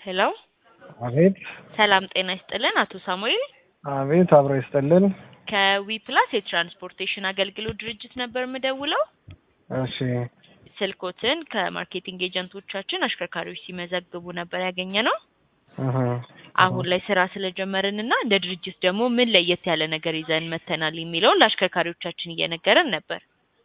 ሄሎ አቤት ሰላም ጤና ይስጥልን አቶ ሳሙኤል አቤት አብሮ ይስጥልን። ከዊ ፕላስ የትራንስፖርቴሽን አገልግሎት ድርጅት ነበር የምደውለው። እሺ ስልኮትን ከማርኬቲንግ ኤጀንቶቻችን አሽከርካሪዎች ሲመዘግቡ ነበር ያገኘ ነው። እህ፣ አሁን ላይ ስራ ስለጀመርን እና እንደ ድርጅት ደግሞ ምን ለየት ያለ ነገር ይዘን መተናል የሚለውን ለአሽከርካሪዎቻችን እየነገረን ነበር።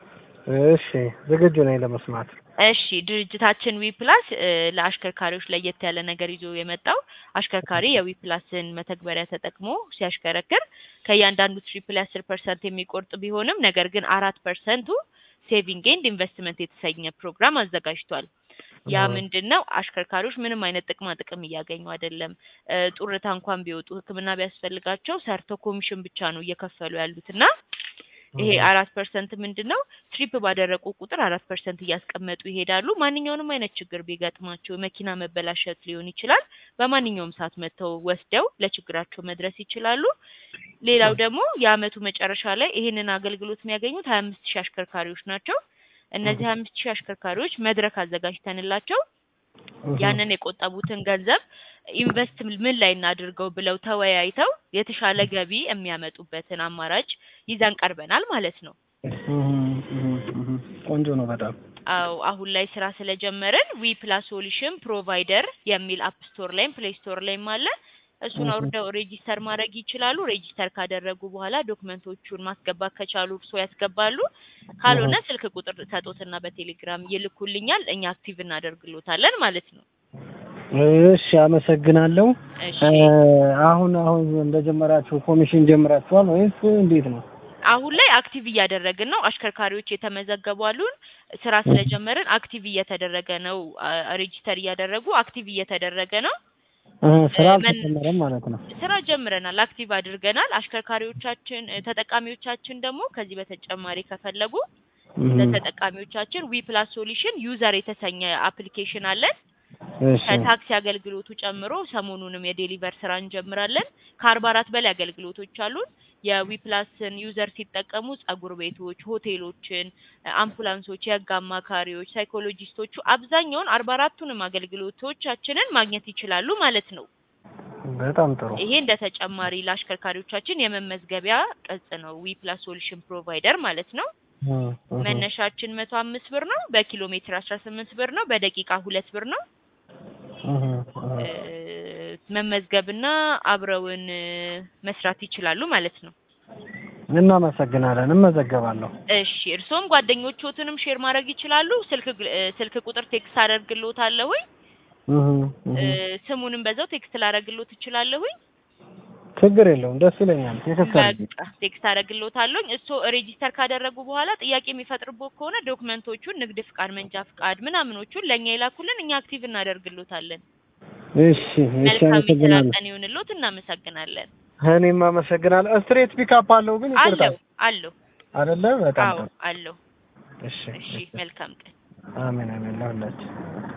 እሺ ዝግጁ ነኝ ለመስማት። እሺ ድርጅታችን ዊ ፕላስ እ፣ ለአሽከርካሪዎች ለየት ያለ ነገር ይዞ የመጣው አሽከርካሪ የዊ ፕላስን መተግበሪያ ተጠቅሞ ሲያሽከረክር ከእያንዳንዱ ትሪፕ ላይ አስር ፐርሰንት የሚቆርጥ ቢሆንም ነገር ግን አራት ፐርሰንቱ ሴቪንግ ኤንድ ኢንቨስትመንት የተሰኘ ፕሮግራም አዘጋጅቷል። ያ እህ፣ ምንድን ነው? አሽከርካሪዎች ምንም አይነት ጥቅማ ጥቅም እያገኙ አይደለም። እ፣ ጡረታ እንኳን ቢወጡ ሕክምና ቢያስፈልጋቸው ሰርተው ኮሚሽን ብቻ ነው እየከፈሉ ያሉት እና ይሄ እህ፣ አራት ፐርሰንት ምንድን ነው ትሪፕ ባደረጉ ቁጥር አራት ፐርሰንት እያስቀመጡ ይሄዳሉ። ማንኛውንም አይነት ችግር ቢገጥማቸው መኪና መበላሸት ሊሆን ይችላል። በማንኛውም ሰዓት መጥተው ወስደው ለችግራቸው መድረስ ይችላሉ። ሌላው ደግሞ የአመቱ መጨረሻ ላይ ይሄንን አገልግሎት የሚያገኙት ሀያ አምስት ሺህ አሽከርካሪዎች ናቸው። እነዚህ ሀያ አምስት ሺህ አሽከርካሪዎች መድረክ አዘጋጅተንላቸው እህ፣ ያንን የቆጠቡትን ገንዘብ ኢንቨስት ምን ላይ እናድርገው ብለው ተወያይተው የተሻለ ገቢ የሚያመጡበትን አማራጭ ይዘን ቀርበናል ማለት ነው። እህ፣ እህ፣ እህ፣ ቆንጆ ነው በጣም። አው አሁን ላይ ስራ ስለጀመርን ዊ ፕላስ ሶሉሽን ፕሮቫይደር የሚል አፕ ስቶር ላይም ፕሌይ ስቶር ላይም አለ። እሱን እህ፣ አውርደው ሬጂስተር ማድረግ ይችላሉ። ሬጂስተር ካደረጉ በኋላ ዶክመንቶቹን ማስገባት ከቻሉ እርሶ ያስገባሉ። ካልሆነ እህ፣ ስልክ ቁጥር ሰጦትና በቴሌግራም ይልኩልኛል፣ እኛ አክቲቭ እናደርግሎታለን ማለት ነው። እሺ አመሰግናለሁ። እሺ እ፣ አሁን አሁን እንደጀመራችሁ ኮሚሽን ጀምራችኋል ወይስ እንዴት ነው? አሁን ላይ አክቲቭ እያደረግን ነው። አሽከርካሪዎች የተመዘገቡ አሉን። ስራ እህ፣ ስለጀመርን አክቲቭ እየተደረገ ነው። ሬጂስተር እያደረጉ አክቲቭ እየተደረገ ነው። እህ፣ እ፣ ስራ መን አልተጀመረም ማለት ነው። ስራ ጀምረናል፣ አክቲቭ አድርገናል። አሽከርካሪዎቻችን እ፣ ተጠቃሚዎቻችን ደግሞ ከዚህ በተጨማሪ ከፈለጉ እህ፣ ለተጠቃሚዎቻችን ዊ ፕላስ ሶሉሽን ዩዘር የተሰኘ አፕሊኬሽን አለን። እሺ ከታክሲ አገልግሎቱ ጨምሮ ሰሞኑንም የዴሊቨር ስራ እንጀምራለን። ከአርባ አራት በላይ አገልግሎቶች አሉን። የዊ ፕላስን ዩዘር ሲጠቀሙ ጸጉር ቤቶች፣ ሆቴሎችን፣ አምቡላንሶች፣ የህግ አማካሪዎች፣ ሳይኮሎጂስቶቹ አብዛኛውን አርባ አራቱንም አገልግሎቶቻችንን ማግኘት ይችላሉ ማለት ነው። በጣም ጥሩ። ይሄ እንደ ተጨማሪ ለአሽከርካሪዎቻችን የመመዝገቢያ ቅጽ ነው። ዊ ፕላስ ሶሉሽን ፕሮቫይደር ማለት ነው። እህ፣ እህ፣ መነሻችን መቶ አምስት ብር ነው። በኪሎ ሜትር አስራ ስምንት ብር ነው። በደቂቃ ሁለት ብር ነው። እህ፣ እ፣ እህ። መመዝገብና አብረውን እ፣ መስራት ይችላሉ ማለት ነው። እናመሰግናለን። እመዘገባለሁ። እሺ እርስዎም ጓደኞችዎትንም ሼር ማድረግ ይችላሉ። ስልክ ግል- እ፣ ስልክ ቁጥር ቴክስት አደርግልዎታለሁኝ። እህ፣ እ፣ እህ። ስሙንም በዛው ቴክስት ላደርግልዎት እችላለሁኝ። ችግር የለውም። ደስ ይለኛል። ቴክስት አድርጊ። በቃ ቴክስት አደርግልዎታለሁኝ። እሱ ሬጂስተር ካደረጉ በኋላ ጥያቄ የሚፈጥርቦት ከሆነ ዶክመንቶቹን፣ ንግድ ፍቃድ፣ መንጃ ፍቃድ ምናምኖቹን ለእኛ ይላኩልን። እኛ አክቲቭ እናደርግልዎታለን። እሺ፣ እሺ፣ መልካም የስራ አመሰግናለሁ። ቀን ይሁንልዎት። እናመሰግናለን። እኔም አመሰግናለሁ። ስትሬት ፒካፕ አለው ግን ይቅርታ አለው አለው። አይደለ? በጣም አዎ ጥሩ። አለው። እሺ፣ እሺ እሺ። መልካም ቀን። አሜን፣ አሜን ለሁላችን